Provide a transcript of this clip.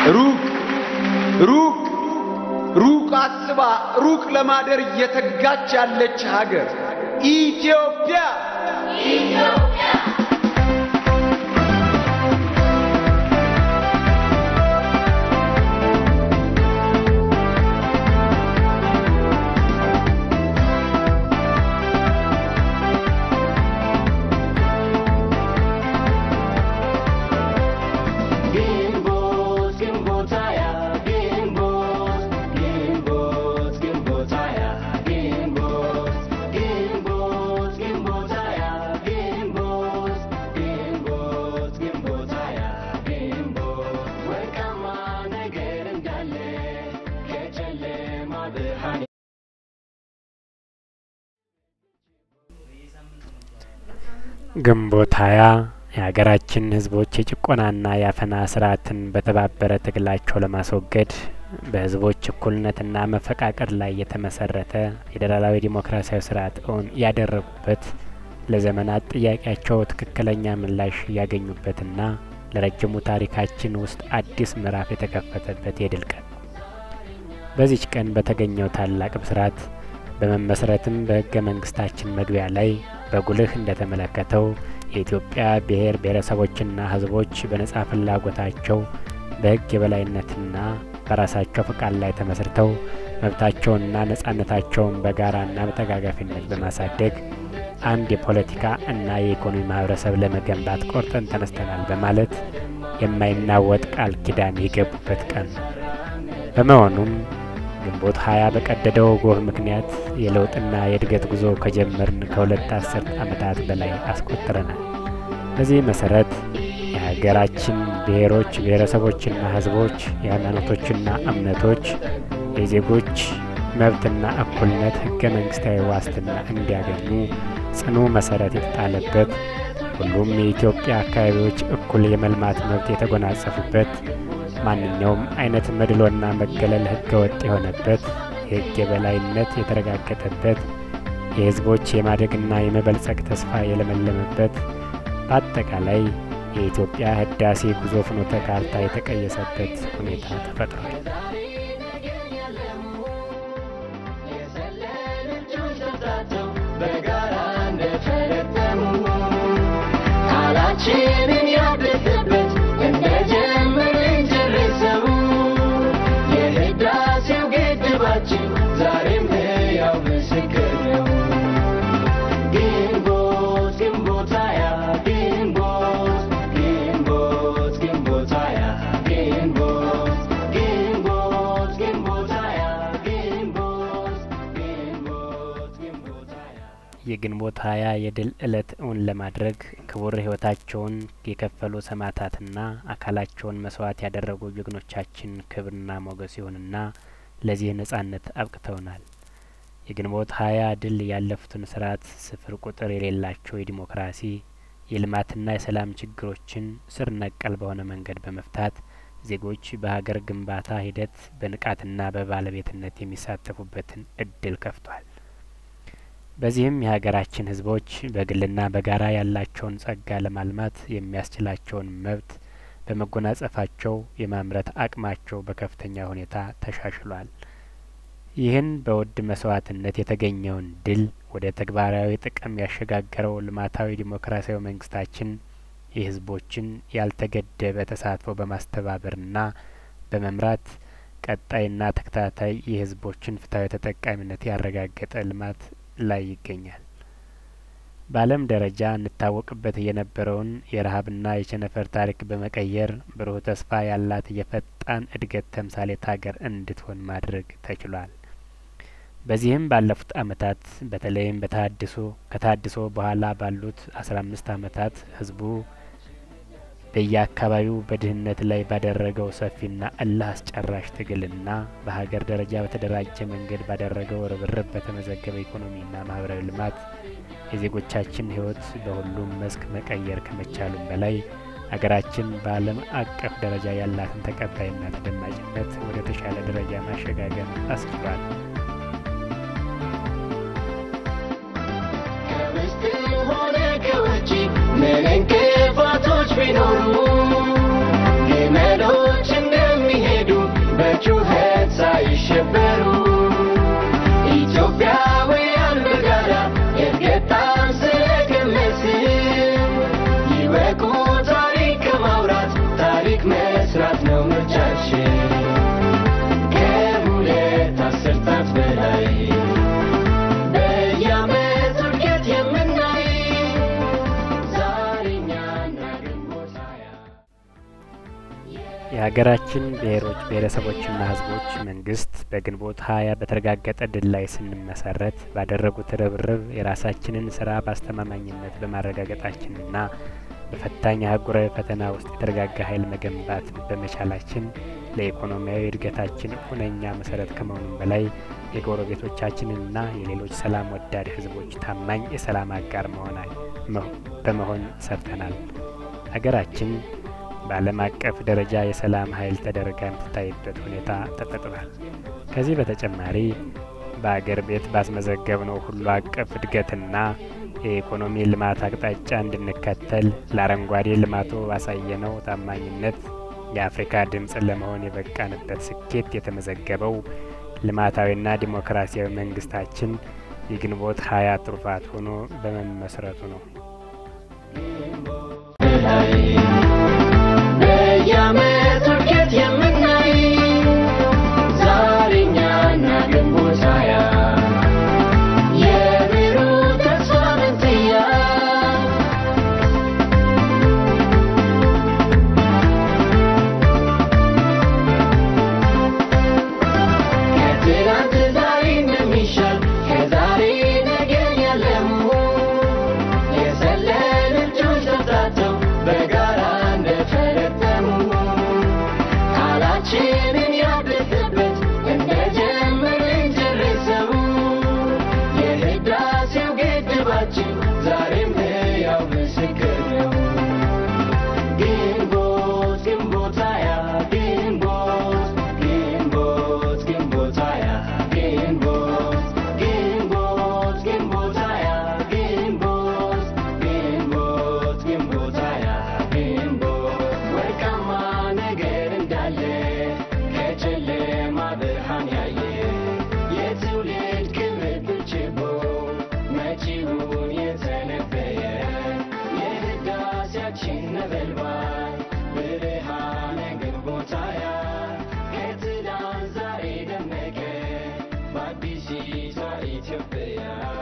ሩቅ ሩቅ ሩቅ አስባ ሩቅ ለማደር እየተጋች ያለች ሀገር ኢትዮጵያ ግንቦት ግንቦት ሃያ ግንቦት ግንቦት ግንቦት ሃያ ግንቦት ግንቦት ግንቦት ሃያ ግንቦት ግንቦት ግንቦት ሃያ ግንቦት ወርቃማ ነገር እንዳለ ከጨለማ ብርሃን ግንቦት ሃያ የሀገራችን ሕዝቦች የጭቆናና የአፈና ስርዓትን በተባበረ ትግላቸው ለማስወገድ በሕዝቦች እኩልነትና መፈቃቀር ላይ የተመሰረተ ፌዴራላዊ ዲሞክራሲያዊ ስርዓት እውን ያደረጉበት ለዘመናት ጥያቄያቸው ትክክለኛ ምላሽ ያገኙበትና ለረጅሙ ታሪካችን ውስጥ አዲስ ምዕራፍ የተከፈተበት የድል ቀን ነው። በዚች ቀን በተገኘው ታላቅ ብስራት በመመስረትም በህገ መንግስታችን መግቢያ ላይ በጉልህ እንደተመለከተው የኢትዮጵያ ብሔር ብሔረሰቦችና ህዝቦች በነጻ ፍላጎታቸው በህግ የበላይነትና በራሳቸው ፍቃድ ላይ ተመስርተው መብታቸውንና ነጻነታቸውን በጋራና በተጋጋፊነት በማሳደግ አንድ የፖለቲካ እና የኢኮኖሚ ማህበረሰብ ለመገንባት ቆርጠን ተነስተናል በማለት የማይናወጥ ቃል ኪዳን የገቡበት ቀን ነው። በመሆኑም ግንቦት ሀያ በቀደደው ጎህ ምክንያት የለውጥና የእድገት ጉዞ ከጀመርን ከሁለት አስርት ዓመታት በላይ አስቆጥረናል። በዚህ መሰረት የሀገራችን ብሔሮች ብሔረሰቦችና ህዝቦች የሃይማኖቶችና እምነቶች የዜጎች መብትና እኩልነት ህገ መንግስታዊ ዋስትና እንዲያገኙ ጽኑ መሰረት የተጣለበት ሁሉም የኢትዮጵያ አካባቢዎች እኩል የመልማት መብት የተጎናጸፉበት ማንኛውም አይነት መድሎና መገለል ህገ ወጥ የሆነበት የህግ የበላይነት የተረጋገጠበት የህዝቦች የማደግና የመበልጸግ ተስፋ የለመለመበት በአጠቃላይ የኢትዮጵያ ህዳሴ ጉዞ ፍኖተ ካርታ የተቀየሰበት ሁኔታ ተፈጥሯል። የሰለሉ እጆች ተጣጥተው በጋራ እንደፈረጠሙ ቃላችንን ያደሰበት እንደጀመርን ጨርሰው የህዳሴው ግድባችን ዛሬም ሕያው ምስክር ነው። ግንቦት ግንቦት ሃያ ግንቦት ግንቦት ግንቦት ሃያ ግንቦት ግንቦት ግንቦት ሃያ ግንቦት ግንቦት ግንቦት ሃያ የግንቦት ሀያ የድል ዕለት እውን ለማድረግ ክቡር ህይወታቸውን የከፈሉ ሰማዕታትና አካላቸውን መስዋዕት ያደረጉ ጀግኖቻችን ክብርና ሞገስ ይሁንና ለዚህ ነጻነት አብቅተውናል። የግንቦት ሀያ ድል ያለፉትን ስርዓት ስፍር ቁጥር የሌላቸው የዲሞክራሲ የልማትና የሰላም ችግሮችን ስር ነቀል በሆነ መንገድ በመፍታት ዜጎች በሀገር ግንባታ ሂደት በንቃትና በባለቤትነት የሚሳተፉበትን እድል ከፍቷል። በዚህም የሀገራችን ህዝቦች በግልና በጋራ ያላቸውን ጸጋ ለማልማት የሚያስችላቸውን መብት በመጎናጸፋቸው የማምረት አቅማቸው በከፍተኛ ሁኔታ ተሻሽሏል። ይህን በውድ መስዋዕትነት የተገኘውን ድል ወደ ተግባራዊ ጥቅም ያሸጋገረው ልማታዊ ዲሞክራሲያዊ መንግስታችን የህዝቦችን ያልተገደበ ተሳትፎ በማስተባበርና በመምራት ቀጣይና ተከታታይ የህዝቦችን ፍትሐዊ ተጠቃሚነት ያረጋገጠ ልማት ላይ ይገኛል። በዓለም ደረጃ እንታወቅበት የነበረውን የረሀብና የቸነፈር ታሪክ በመቀየር ብሩህ ተስፋ ያላት የፈጣን እድገት ተምሳሌት ሀገር እንድትሆን ማድረግ ተችሏል። በዚህም ባለፉት አመታት በተለይም በተሀድሶ ከተሀድሶ በኋላ ባሉት አስራ አምስት አመታት ህዝቡ በየአካባቢው በድህነት ላይ ባደረገው ሰፊና እልህ አስጨራሽ ትግልና በሀገር ደረጃ በተደራጀ መንገድ ባደረገው ርብርብ በተመዘገበ ኢኮኖሚና ማህበራዊ ልማት የዜጎቻችን ህይወት በሁሉም መስክ መቀየር ከመቻሉም በላይ ሀገራችን በዓለም አቀፍ ደረጃ ያላትን ተቀባይና ተደማጭነት ወደ ተሻለ ደረጃ ማሸጋገር አስችሏል። ከውስጥ ሆነ ከውጭ ምን እንቅፋቶች ቢኖሩ ግመሎች እንደሚሄዱ የሀገራችን ብሔሮች ብሔረሰቦችና ሕዝቦች መንግስት በግንቦት ሀያ በተረጋገጠ ድል ላይ ስንመሰረት ባደረጉት ርብርብ የራሳችንን ስራ በአስተማማኝነት በማረጋገጣችንና በፈታኝ አህጉራዊ ፈተና ውስጥ የተረጋጋ ኃይል መገንባት በመቻላችን ለኢኮኖሚያዊ እድገታችን ሁነኛ መሰረት ከመሆኑም በላይ የጎረቤቶቻችንንና የሌሎች ሰላም ወዳድ ህዝቦች ታማኝ የሰላም አጋር በመሆን ሰርተናል። ሀገራችን በዓለም አቀፍ ደረጃ የሰላም ኃይል ተደርጋ የምትታይበት ሁኔታ ተፈጥሯል። ከዚህ በተጨማሪ በአገር ቤት ባስመዘገብነው ሁሉ አቀፍ እድገትና የኢኮኖሚ ልማት አቅጣጫ እንድንከተል ለአረንጓዴ ልማቱ ባሳየነው ታማኝነት የአፍሪካ ድምፅን ለመሆን የበቃንበት ስኬት የተመዘገበው ልማታዊና ዲሞክራሲያዊ መንግስታችን የግንቦት ሀያ ትሩፋት ሆኖ በመመስረቱ ነው። በየዓመቱ እድገት የምናይ ዛሬ እኛና ግንቦት ሃያ የብሩህ ተስፋ መንትያ ከትናንት ዛሬ እንደሚሻል ከዛሬ ነገ ያለሙ የሰለሉ እጆች ተፍታተው በጋራ እንደፈረጠሙ ቃላችንን ያደሰበት እንደጀመርን ጨርሰው የህዳሴው ግድባችን ዛሬም ሕያው ምስክር ነው። ግንቦት ግንቦት ሃያ ግንቦት ግንቦት ግንቦት ሃያ ግንቦት ግንቦት ግንቦት ሃያ ግንቦት ግንቦት ግንቦት ሃያ ግንቦት ወርቃማ ነገር እንዳለ ከጨለማ ብርሃን ያየ የትውልድ ክብር ችቦ መጪውን የተነበየ የህዳሴያችን ነበልባል ብርሃነ ግንቦት ሃያ ከትላንት ዛሬ ደመቀ በአዲሲቷ ኢትዮጵያ